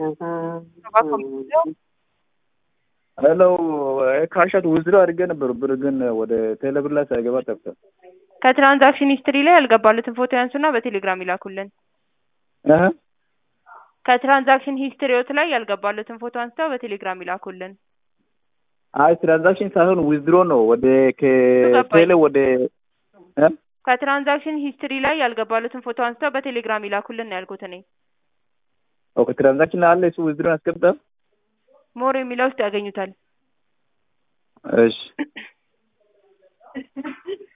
ሄሎ ካሻት ውዝድሮ አድርጌ ነበር ብር ግን ወደ ቴሌብር ላይ ሳይገባ ጠፍቷል። ከትራንዛክሽን ሂስትሪ ላይ ያልገባሉትን ፎቶ ያንሱና በቴሌግራም ይላኩልን። እህ ከትራንዛክሽን ሂስትሪዎት ላይ ያልገባሉትን ፎቶ አንስተው በቴሌግራም ይላኩልን። አይ ትራንዛክሽን ሳይሆን ዊዝድሮ ነው ወደ ከቴሌ ወደ እ ከትራንዛክሽን ሂስትሪ ላይ ያልገባሉትን ፎቶ አንስተው በቴሌግራም ይላኩልን ነው ያልኩት እኔ። ኦኬ ትራንዛክሽን አለ እሱ ዊዝድሮ ያስገብታ ሞር የሚለው ውስጥ ያገኙታል። እሺ